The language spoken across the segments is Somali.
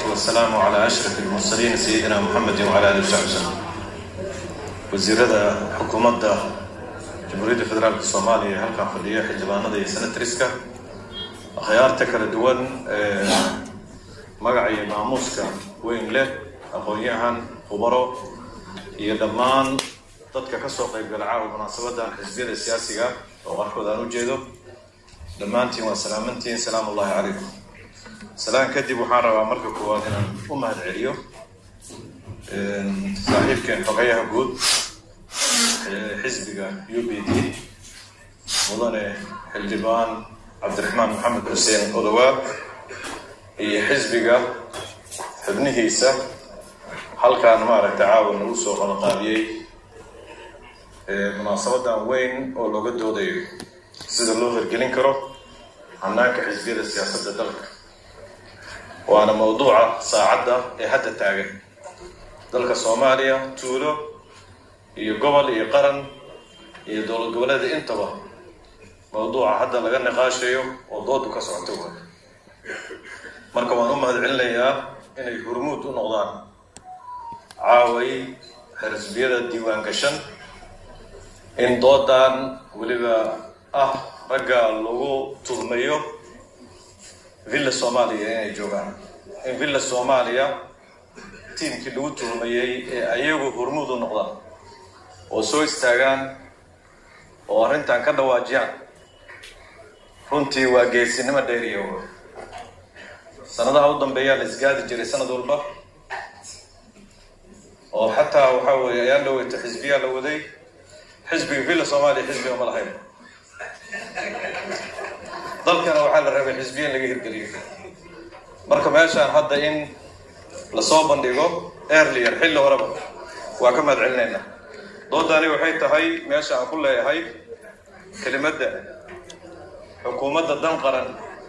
والسلام على أشرف المرسلين سيدنا محمد وعلى آله وصحبه وسلم wasiirada xukuumadda jamhuuriyadda federaalka soomaaliya ee halkan fadhiya xildhibaanada iyo senatriska akhyaarta kala duwan ee magaca iyo maamuuska weyn leh aqoon-yahan khubaro iyo dhammaan dadka ka soo qaybgala caawa munaasabadan xisbiyada siyaasiga oo qaarkood aan u jeedo dhammaantiin waa salaamantiin salaam ullahi calaykum salaan kadib waxaan rabaa marka koowaad inaan u mahad celiyo saaxiibkeen xogayaha guud xisbiga u b d mudane xildhibaan cabdiraxmaan maxamed xuseen odowaab iyo xisbiga xubnihiisa halkaan maaragta caawa nagu soo qalaqaabiyey munaasabadan weyn oo looga doodayo sida loo hirgelin karo hanaanka xisbiyada siyaasadda dalka waana mawduuca saacadda ee hadda taagan dalka soomaaliya tuulo iyo gobol iyo qaran iyo dowlad goboleeda intaba mawduuca hadda laga niqaashayo oo doodu ka socoto wa marka waan u mahad celinayaa inay hurmuud u noqdaan caaway xisbiyada diiwaan gashan in doodan weliba ah ragga lagu tuhmayo villa soomaaliya inay joogaan in villa soomaaliya tiimkii lagu tuhmayey ee ayagu hurmuud u noqdaan oo soo istaagaan oo arrintan ka dhawaajiyaan runtii waa geesinimo dheeriya w sanadaha u dambeeyaa la isgaadi jiray sanad walba oo xataa waxaa weeye ayaan dhaweyto xisbiyaa la waday xisbiga villa soomaaliya xisbiga ma lahayn dalkana waxaa la rabay xisbiya in laga hirgeliyo marka meeshaan hadda in lasoo bandhigo earlier xilli horeba waa ka mahad celinaynaa doodani waxay tahay meesha aan ku leeyahay kelimadda xukuumadda dan qaran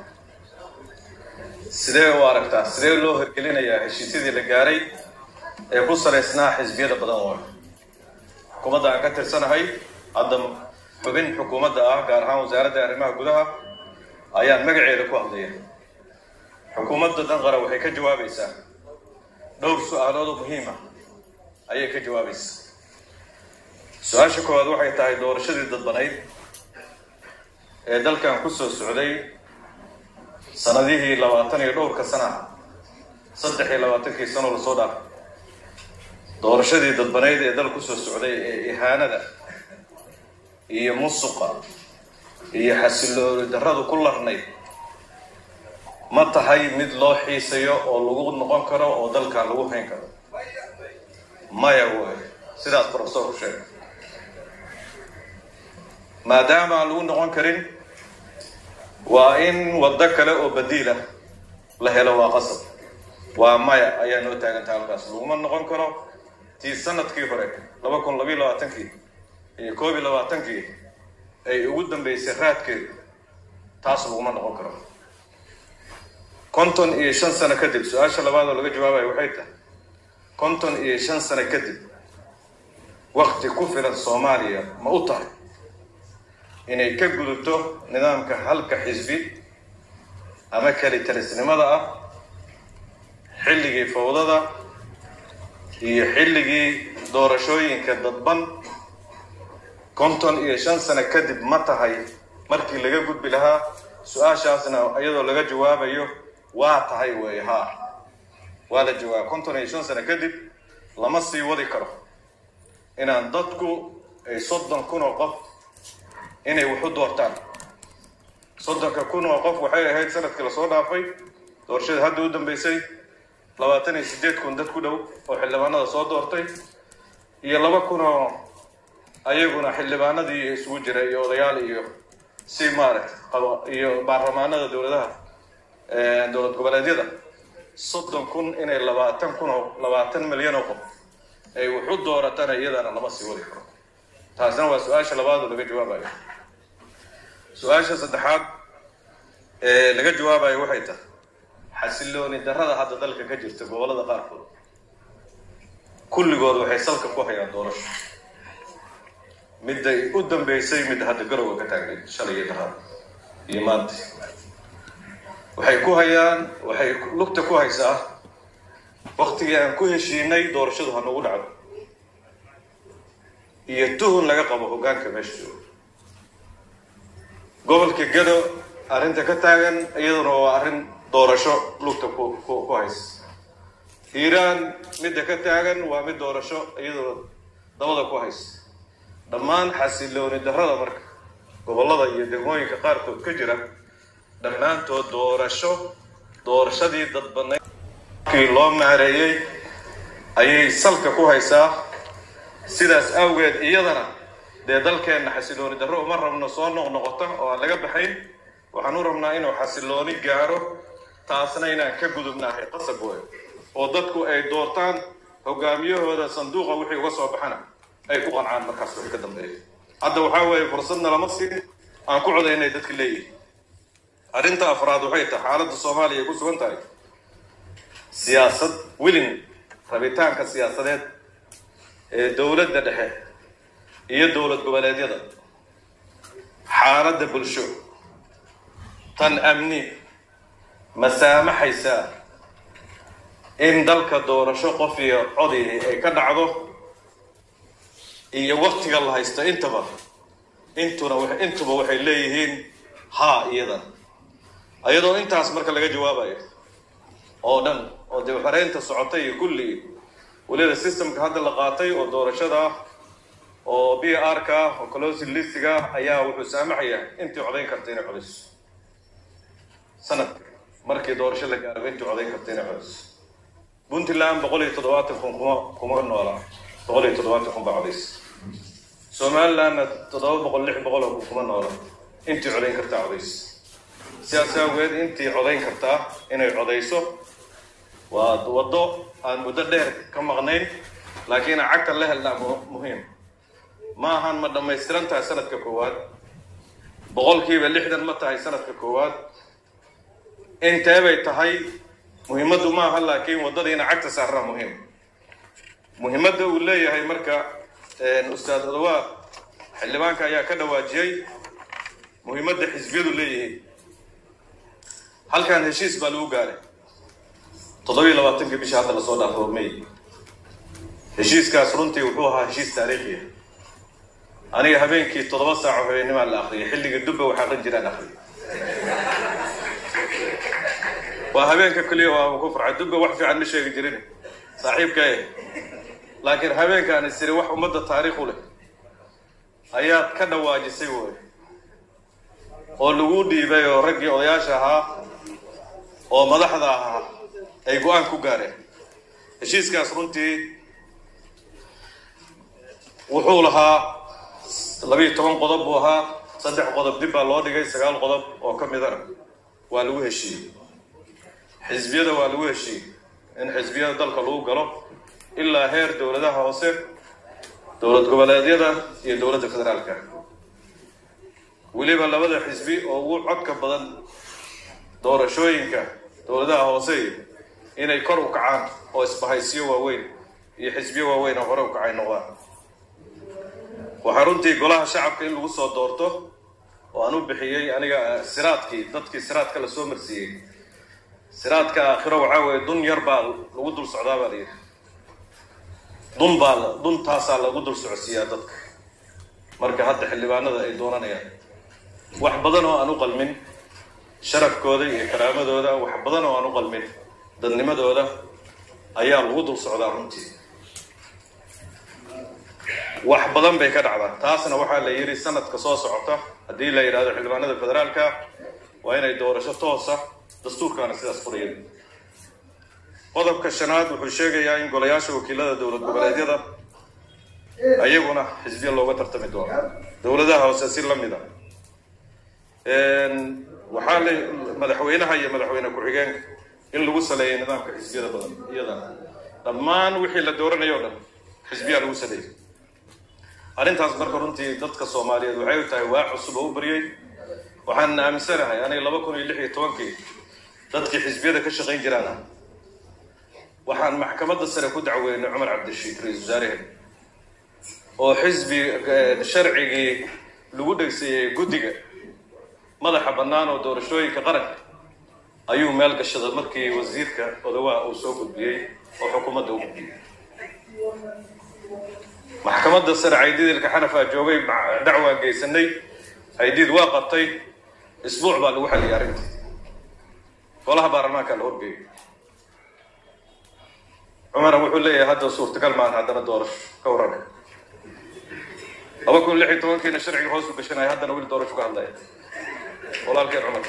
sidee u aragtaa sidee loo hirgelinayaa heshiisyadii la gaaray ee ku salaysnaa xisbiyada badan waayo xukuumadda aan ka tirsanahay hadda xubin xukuumadda ah gaar ahaan wasaaradda arrimaha gudaha ayaan magaceeda ku hadlaya xukuumadda dan qaran waxay ka jawaabaysaa dhowr su-aalood oo muhiim ah ayay ka jawaabaysaa su-aasha koowaad waxay tahay doorashadii dadbanayd ee dalkan ku soo socday sanadihii labaatan iyo dhowrka sana saddex iyo labaatankii sanoo lasoo dhaafay doorashadii dadbanayd ee dal kusoo socday ee ihaanada iyo musuqa iyo xasilooni darradu ku larnayd ma tahay mid loo xiisayo oo lagu noqon karo oo dalkan lagu hayn karo maya way sidaas profesorku sheegay maadaama aan lagu noqon karin waa in waddo kale oo badiila la helo waa qasab waa maya ayaa noo taagantaha halkaas laguma noqon karo tii sanadkii hore laba kun labayo labaatankii iyo koob iyo labaatankii ay ugu dambeysay raadkeedu taas laguma noqon karo konton iyo shan sano kadib su-aasha labaad oo laga jawaabayo waxay tahay konton iyo shan sano kadib wakti ku filan soomaaliya ma u tahay inay ka gudubto nidaamka halka xisbi ama keli talisnimada ah xilligii fawdada iyo xilligii doorashooyinka dadban konton iyo shan sano kadib ma tahay markii laga gudbi lahaa su-aashaasna iyadoo laga jawaabayo waa tahay weeye haa waa la jawaaba konton iyo shan sano kadib lama sii wadi karo inaan dadku ay soddon kun oo qof inay waxu doortaan soddonka kun oo qof waxay ahayd sanadkii lasoo dhaafay doorashada hadda u dambeysay labaatan iyo siddeed kun dad ku dhow oo xildhibaanada soo doortay iyo laba kun oo ayaguna xildhibaanadii isugu jira iyo odayaal iyo si maaragta qabo iyo baarlamaanada dowladaha dowlad goboleedyada soddon kun inay labaatan kun oo labaatan milyan oo qof ay waxu dooratana iyadana lama sii wadi karo taasna waa su-aasha labaad oo laga jawaabayo su-aasha saddexaad ee laga jawaabayo waxay tahay xasilooni darrada hadda dalka ka jirta gobollada qaarkood kulligood waxay salka ku hayaan doorasho midday u dambeysay mid hadda garowga ka taagnayd shalay iyo daraad iyo maanta waxay ku hayaan waxay lugta ku haysaa waktigii aan ku heshiinay doorashadu ha nagu dhacdo iyo tuhun laga qabo hoggaanka meesha jooga gobolka gado arrinta ka taagan iyaduna waa arrin doorasho lugta ku ku ku haysa hiiraan midda ka taagan waa mid doorasho iyaduna dabada ku haysa dhammaan xasilooni darrada marka gobollada iyo degmooyinka qaarkood ka jira dhammaantood doorasho doorashadii dadbanayd kii loo maareeyey ayay salka ku haysaa sidaas awgeed iyadana dee dalkeenna xasilooni darro uma rabno soo noqnoqota oo aan laga baxayn waxaan u rabnaa inuu xasilooni gaaro taasna inaan ka gudubnaahay qasab weyn oo dadku ay doortaan hogaamiyahooda sanduuqa wixii uga soo baxana ay ku qancaan markaas wixii ka dambeeya hadda waxaa weeye fursadna lama siin aan ku coday inay dadka leeyihin arrinta afraad waxay tahay xaaladda soomaaliya ay ku sugan tahay siyaasad wilin rabitaanka siyaasadeed ee dowladda dhexe iyo dowlad goboleedyada xaaladda bulsho tan amni ma saamaxaysaa in dalka doorasho qof iyo codii ay ka dhacdo iyo waktiga la haysto intaba intuna intuba waxay leeyihiin haa iyadan ayadoo intaas marka laga jawaabayo oo dhan oo dib xareynta socotay iyo kulli weliba systemka hadda la qaatay oo doorashada ah oo b r ka ah oo closing listiga ayaa wuxuu saamaxaya intii codayn karta inay codayso sanadka markii doorasho la gaaro intii codayn karta inay codayso puntland boqol iyo toddobaatan kun kuma kuma noola boqol iyo toddobaatan kun baa codaysa somalilandna toddoba boqol lix boqol oo kun kuma noola intii codayn kartaa codaysa sidaas awgeed intii codayn kartaa inay codayso waa waddo aan muddo dheer ka maqnayn laakiin cagta la helnaa muhiim ma ahan ma dhammaystiran tahay sanadka koowaad boqolkiiba lixdan ma tahay sanadka koowaad intee bay tahay muhiimaddu ma aha laakiin waddadiina cagta saarnaa muhiim muhiimadda uu leeyahay marka ustaad odawaa xildhibaanka ayaa ka dhawaajiyey muhiimadda xisbiyadu leeyihiin halkan heshiis baa lagu gaaray toddobiyo labaatankii bisha hadda lasoo dhaafo may heshiiskaas runtii wuxuu ahaa heshiis taariikhiya aniga habeenkii toddoba saaco habeenimaa la akriyay xilligii dubba wax aqrin jiraan akriya waa habeenka keliya waa ku farxay dubba wax fiican ma sheegi jirin saaxiibkae laakiin habeenkaan isiri wax ummadda taariikh u leh ayaad ka dhawaajisay woy oo lagu dhiibay oo raggii odayaasha ahaa oo madaxda ahaa ay go-aan ku gaareen heshiiskaas runtii wuxuu lahaa labiiyo toban qodob buu ahaa saddex qodob dib baa loo dhigay sagaal qodob oo ka midana waa lagu heshiiyey xisbiyada waa lagu heshiiyey in xisbiyada dalka lagu galo ilaa heer dowladaha hoose dowlad goboleedyada iyo dowladda federaalka weliba labada xisbi oo ugu codka badan doorashooyinka dowladaha hoose inay kor u kacaan oo isbahaysiyo waaweyn iyo xisbiyo waaweyn oo hore u kacay noqdaan waxaa runtii golaha shacabka in lagu soo doorto oo aan u bixiyey aniga siraadkii dadkii siraadka lasoo marsiiyey siraadka aakhiro waxaa weeye dun yar baa lagu dul socdaa baa layidhi dun baa duntaasaa lagu dul socodsiiyaa dadka marka hadda xildhibaanada ay doonanayaan wax badan oo aan u qalmin sharafkooda iyo karaamadooda wax badan oo aan u qalmin dadnimadooda ayaa lagu dul socdaa runtii wax badan bay ka dhacdaa taasna waxaa la yidhi sanadka soo socota haddii la yidhahdo xildhibaanada federaalka waa inay doorasho toosa dastuurkaana sidaas furaya qodobka shanaad wuxuu sheegayaa in golayaasha wakiilada dowlad goboleedyada ayaguna xisbiya looga tartami doono dowladaha hoose si lamid a waxaa la madaxweynaha iyo madaxweyne ku-xigeenka in lagu saleeyay nidaamka xisbiyada badan iyadana dhammaan wixii la dooranayo o dhan xisbiyaa lagu saleeyay arrintaas marka runtii dadka soomaaliyeed waxay u tahay waa cusub oo u baryay waxaan aaminsanahay aniga laba kun iyo lix iyo tobankii dadkii xisbiyada ka shaqayn jiraan ah waxaan maxkamadda sare ku dacweynay cumar cabdirashiid ra-isul wasaarehen oo xisbi sharcigii lagu dhegseeyey guddiga madaxa bannaan oo doorashooyinka qaranka ayuu meel gashada markii wasiirka odawaa uu soo gudbiyey oo xukuumadda u gudbiyey maxkamadda sare caydiidilka xanafaa joogay dacwaan geysanay caydiid waa qabtay isbuuc baa lagu xaliyay arrintii golaha baarlamaanka la horgeeyay cumara wuxuu leeyahay hadda suurtagal maan haddana doorasho ka warrama laba kun lix iyo tobankiina sharciga hoos u gashanaya haddana weli doorasho ka hadlaya walaalkeen cumar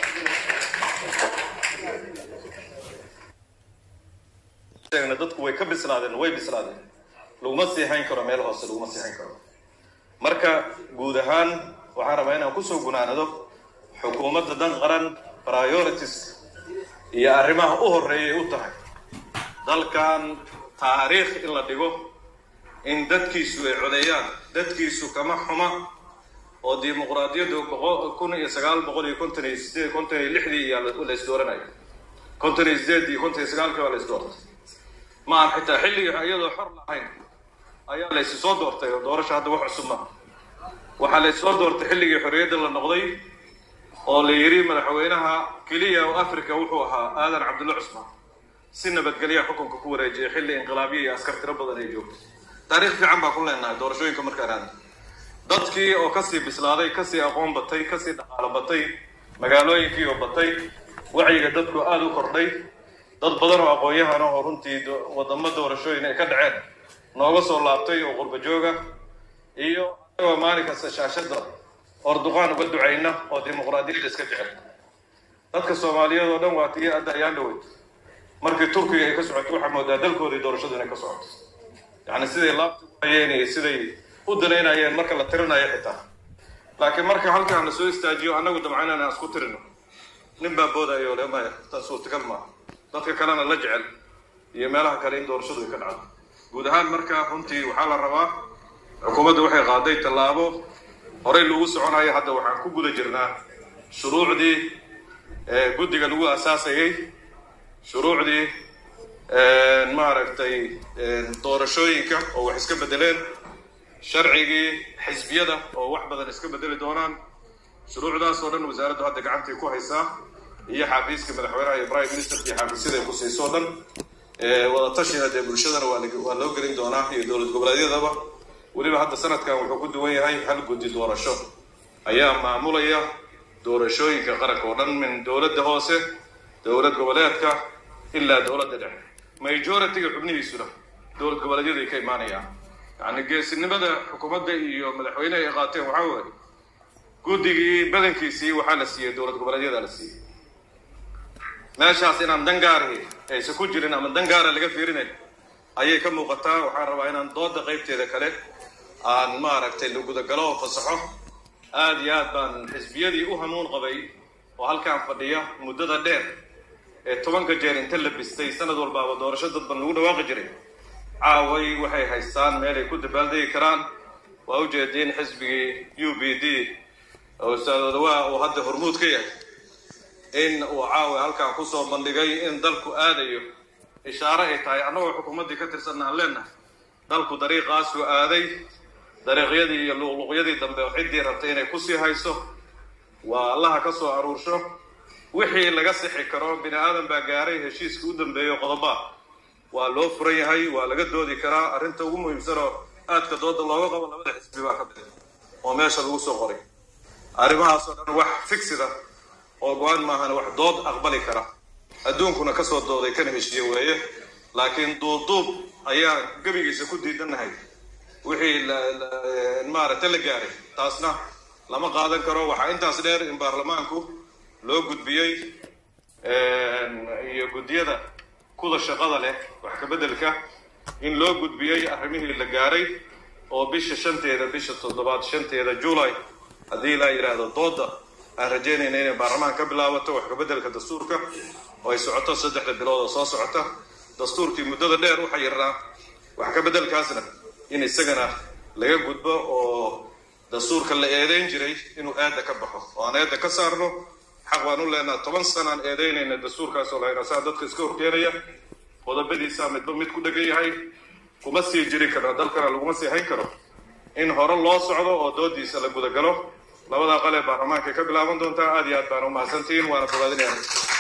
dadku way ka bislaadeen way bislaadeen laguma sii hayn karo meel hoose laguma sii hayn karo marka guud ahaan waxaan rabaa inaan kusoo gunaanado xukuumadda dan qaran priorities iyo arrimaha u horreeyay u tahay dalkan taariikh in la dhigo in dadkiisu ay codeeyaan dadkiisu kama xuma oo dimuqraadiyaddu kun iyo sagaal boqol iyo konton iyo sideed konton iyo lixdii iyaa la isdooranaya konton iyo sideed iyo konton iyo sagaalkii baa la isdoortay ma aha xitaa xilligii iyadoo xor lahayn ayaa la isi soo doortay oo doorasha hadda wax cusub maaha waxaa la issoo doortay xilligii xorriyadda la noqday oo la yidhi madaxweynaha keliya oo africa wuxuu ahaa aadan cabdulla cusmaan si nabadgelya xukunka ku wareejiyay xilli inqilaabiya iyo askar tiro badan ay joogto taariikh fiican baa ku leenahay doorashooyinka markaan aada dadkii oo kasii bislaaday kasii aqoon batay kasii dhaqaalo batay magaalooyinkii oo batay wacyiga dadku aada u kordhay dad badan oo aqoon-yahan oo runtii wadamo doorashooyin ay ka dhaceen nooga soo laabtay oo qurba jooga iyo anagoo maalin kasta shaashadda orduqaan uga ducayna oo dimuqraadiyadda iska jecel dadka soomaaliyeed oo dhan waa tii adda ayaan dhaweyd markii turkiga ay ka socoto waxaa moodaa dalkoodii doorashadu inay ka socoto yacni siday laabta u hayeen iyo siday u danaynayeen marka la tirinayo xitaa laakiin marka halkaan la soo istaajiyo annagu damcayna aan isku tirino nin baa boodayo le maya tan suurtagal maaha dadka kalena la jecel iyo meelaha kale in doorashadu ay ka dhacdo guud ahaan marka runtii waxaa la rabaa xukuumadda waxay qaaday tallaabo horey lagu soconayo hadda waxaan ku guda jirnaa shuruucdii guddiga lagu asaasayay shuruucdii maaragtay doorashooyinka oo wax iska bedeleen sharcigii xisbiyada oo wax badan iska bedeli doonaan shuruucdaas oo dhan wasaaraddu hadda gacantii ku haysaa iyo xafiiska madaxweynaha iyo prime ministerka iyo xafiisyada ay ku siiso o dhan wada tashina dee bulshadana waa loo gelin doonaa iyo dowlad goboleedyadaba weliba hadda sanadkan wuxuu ku duwan yahay hal guddi doorasho ayaa maamulaya doorashooyinka qaranka oo dhan min dowladda hoose dowlad goboleedka ilaa dowladda dhexe majority-ga xubnihiisuna dowlad goboleedyada ay ka imaanayaan yacni geesinimada xukuumadda iyo madaxweyneha ay qaateen waxaa weeye guddigii badankiisii waxaa la siiyey dowlad goboleedyada la siiyey meeshaas inaan dangaari aysan ku jirin ama dangaara laga fiirinayn ayay ka muuqataa waxaan rabaa inaan dooda qaybteeda kale aan maaragtay la gudagalo oo fasaxo aada iyo aad baan xisbiyadii u hanuun qabay oo halkaan fadhiya muddada dheer ee tobanka jeer inta la bistay sanad walbaaba doorasho dadban lagu dhawaaqi jiray caaway waxay haystaan meel ay ku dabaaldegi karaan waa ujeediin xisbigii u b d oo ustaadodawaa uu hadda hormuud ka yahay in uu caawa halkaan kusoo bandhigay in dalku aadayo ishaare ay tahay annagoo xukuumaddii ka tirsanna aan leenahay dalku dariiqaasuu aaday dariiqyadii iyo luqluqyadii dambe oo ciddii rabtay inay kusii hayso waa allaha ka soo aruursho wixii laga sixi karo bini aadan baa gaaray heshiiska u dambeeyo qodoba waa loo furan yahay waa laga doodi karaa arrinta ugu muhiimsanoo aadka dooda looga qabo labada xisbi baa ka bixi oo meesha lagu soo qoray arrimahaasoo dhan wax figsida oo go-aan maahan wax dood aqbali kara adduunkuna kasoo dooday kana heshiiye weeye laakiin duubduub ayaan gebigiisa ku diidanahay wixii maaragta la gaaray taasna lama qaadan karo waxaa intaas dheer in baarlamaanku loo gudbiyey iyo guddiyada kuda shaqada leh wax kabeddelka in loo gudbiyey arrimihii la gaaray oo bisha shanteeda bisha toddobaad shanteeda july haddii laa yidhaahdo dooda aan rajaynayna inay baarlamaan ka bilaabato wax kabeddelka dastuurka oo ay socoto saddexda bilood oo soo socota dastuurkii muddada dheer u xayirnaa wax kabeddelkaasna in isagana laga gudbo oo dastuurka la eedeyn jiray inuu aada ka baxo oo aan eedda ka saarno xaq baan u leenaha toban sanaan eedeynayna dastuurkaas oo lahayna saa dadka iska horkeenaya qodobadiisa midba mid ku dhegan yahay kuma sii jiri karno dalkana laguma sii hayn karo in hore loo socdo oo doodiisa la gudagalo labadaa qalee baarlamaanka ka bilaaban doontaa aad iyo aad baan u mahadsantihiin waana bogaadinaya